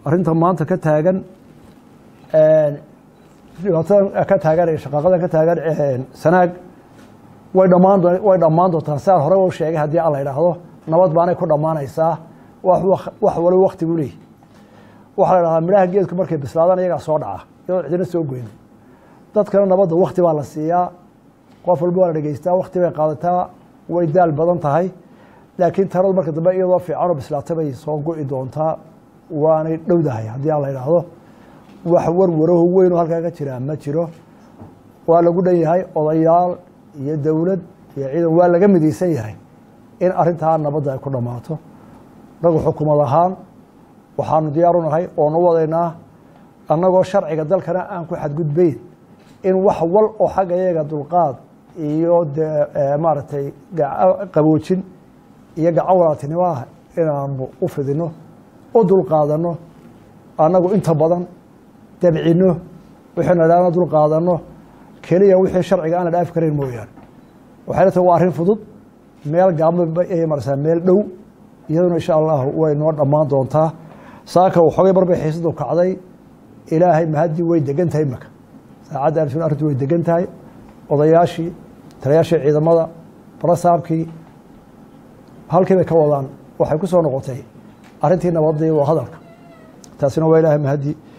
arrinta maanta ka taagan dhibaatada ka taagan ee shaqaaqada ka taagan sanaag way dhammaan way dhammaan doontaa siaan hore u sheegay haddii alla idhaahdo nabad baanay ku dhammaanaysaa wax waliba wakti buu leeyahy waxaa la dhahdaa midhaha geedku markay bislaadaan iyagaa soo dhaca iyadoo cidina soo goyn dadkana nabadda wakti baa la siiyaa qof walba waa la dhegeystaa wakti bay qaadataa way daal badan tahay laakiin taradu marka dambe iyadoo fiicanoo bislaata bay soo go'i doontaa waanay dhowdahay haddii aan la idhaahdo wax warwaraho weynoo halkaa ka jiraa ma jiro waa lagu dhan yahay odayaal iyo dowlad iyo ciidan waa laga midaysan yahay in arrintaa nabadda ay ku dhammaato nagu xukumad ahaan waxaanu diyaaru nahay oonu wadaynaa annagoo sharciga dalkana aan ku xadgudbayn in wax wal oo xagga iyaga dulqaad iyo de maaragtay qaboojin iyo gacan walaaltinimo ah inaanu u fidino u dulqaadanno annagu inta badan dabcino wixayna idhahna dulqaadanno keliya wixii sharciga aan la dhaafi karayn mooyaane waxayna tahay waa arrin fudud meel gaabma ayay marsaa meel dhow iyaduna insha allahu way noo dhammaan doontaa saaka waxoogay marbay xiisadu kacday ilaahay mahaddii way degan tahay imaka saacadda arrin arrintu way degan tahay odayaashii taliyaashii ciidamada barasaabkii halkii bay ka wadaan waxay ku soo noqotay arrintii nabadda iyo hadalka taasina waa ilaahay mahaddi